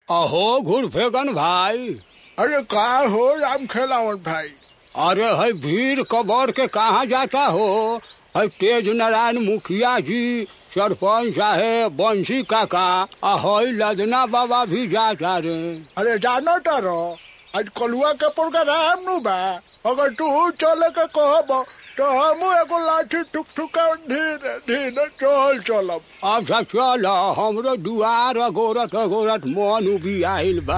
अहो घुरफेगन भाई अरे का हो राम खेलावन भाई अरे है भीड़ कबर के कहाँ जाता हो है तेज नारायण मुखिया जी सरपंच साहेब बंसी काका आ है लदना बाबा भी जाता रे अरे जानो तारो आज कलुआ के प्रोग्राम नु बा अगर तू चले के कहब तो हम एगो लाठी ठुक ठुका धीरे धीरे चल चलब अच्छा चल हमरो दुआर अगोरत अगोरत मन उबी आइल बा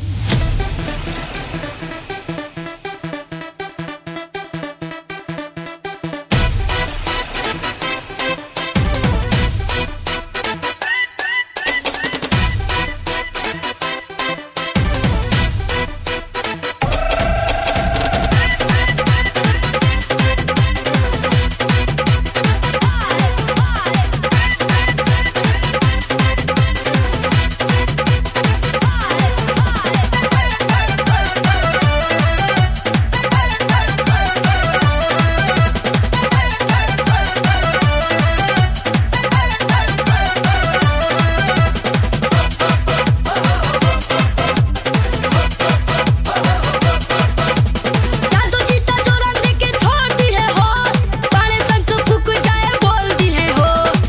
जादू जीता चोरन देके छोड़ दिए हो पानी संग फूक जाए बोल दिए हो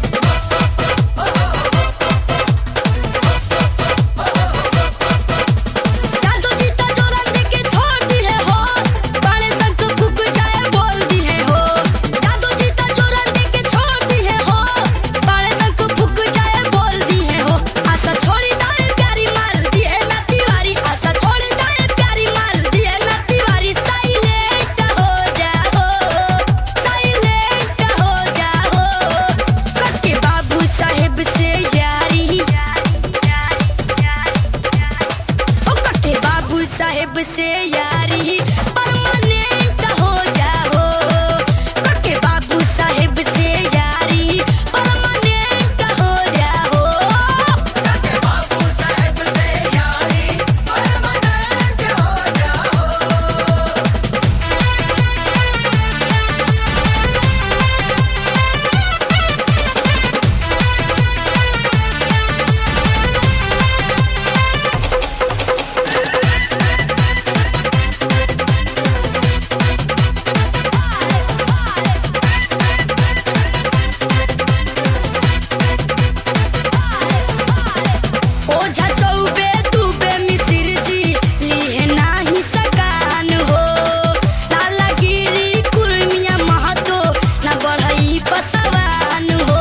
जादू जीता चोरन देके छोड़ दिए हो पानी संग फूक जाए बोल दिए हो जादू जीता चोरन देके छोड़ दिए हो पानी संग फूक जाए बोल दिए हो आशा छोड़ी दाए प्यारी मार दिए ना तिवारी आशा छोड़ी दाए प्यारी मार दिए ना तिवारी साइलेंट हो जाओ साइलेंट हो जाओ कके बाबू साहेब से यारी ओ कके बाबू साहेब से यारी परमानेंट हो जाओ कके बाबू साहेब से यारी परमानेंट हो जाओ ओझा चौबे दुबे मिसिर जी लिहे नाही सकान हो लालागिरी कुर्मिया महतो न बढ़ई पसवान हो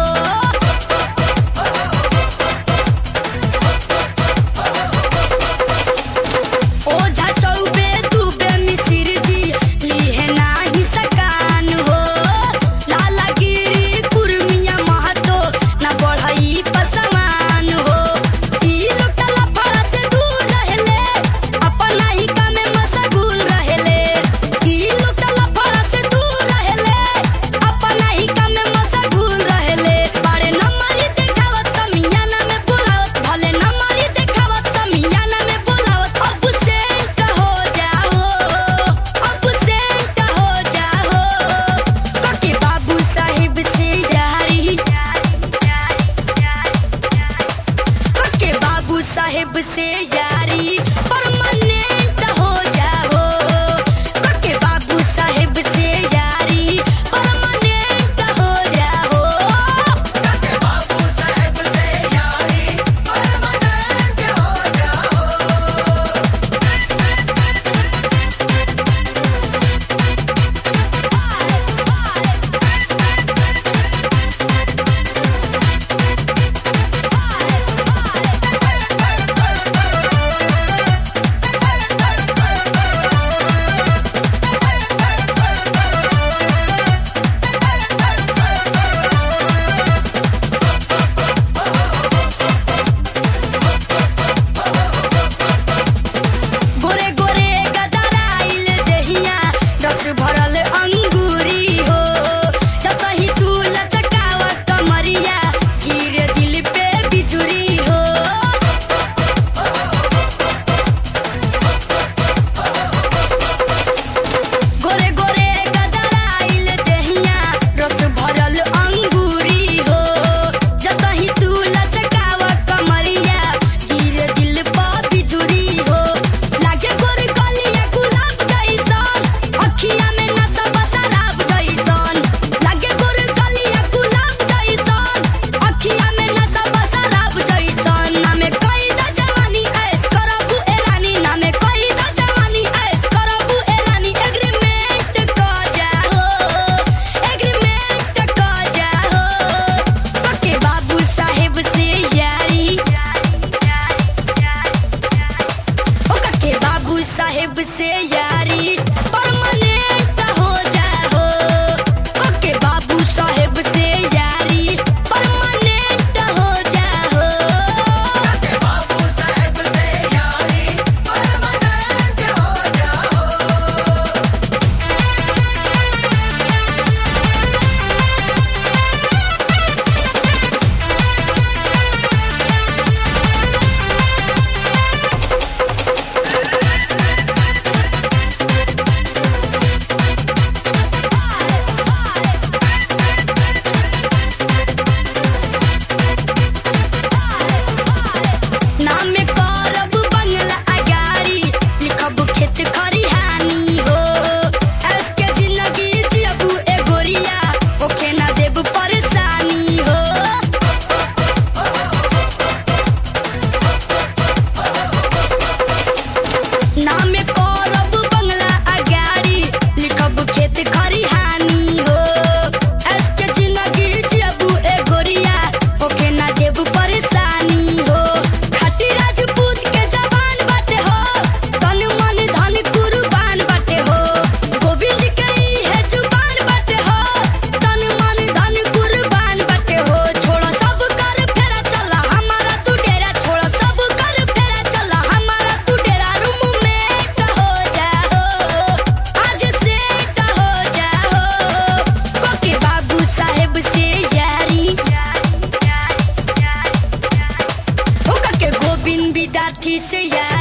ओझा चौबे दुबे मिसिर जी लिहे नाही सकान हो लालागिरी कुर्मिया महतो न बढ़ई पसवान हो ई लोटला फड़ा से दूर रहेले अपना ही कामे मशगूल रहेले ई लोटला फड़ा से दूर रहेले अपना ही कामे मशगूल रहेले बारे नंबरी देखावत समियाना में बुलावत भले नंबरी देखावत समियाना में बुलावत अब सेंट हो जाओ अब सेंट हो जाओ कके बाबू साहिब से यारी कके बाबू साहेब से यारी परमानेंट हो जाओ कके बाबू साहेब से यारी परमानेंट हो जाओ साहेब से यारी परमानेंट हो जाओ ओके बाबू साहेब से यारी परमानेंट हो जाओ नाम में करब बंगला अगारी लिखब खेत खरिहानी हो ऐस के जिंदगी जियबू ए गोरिया होखे ना देब परेशानी हो नाम में करब बंगला अगारी लिखब खेत खरिहानी हो ऐस के जिंदगी जियबू ए गोरिया होखे ना देब परेशानी हो खाटी राजपूत के जवान बाटे हो तन मन धन कुर्बान बाटे हो गोविंद के ई है जुबान बाटे हो तन मन धन कुर्बान बाटे हो छोड़ा सब कर फेरा चला हमारा तू डेरा छोड़ा सब कर फेरा चला हमारा तू डेरा रूम में हो जाओ आज सेट हो जाओ कोके बाबू साहेब से यारी होका के गोविंद विद्यार्थी से यारी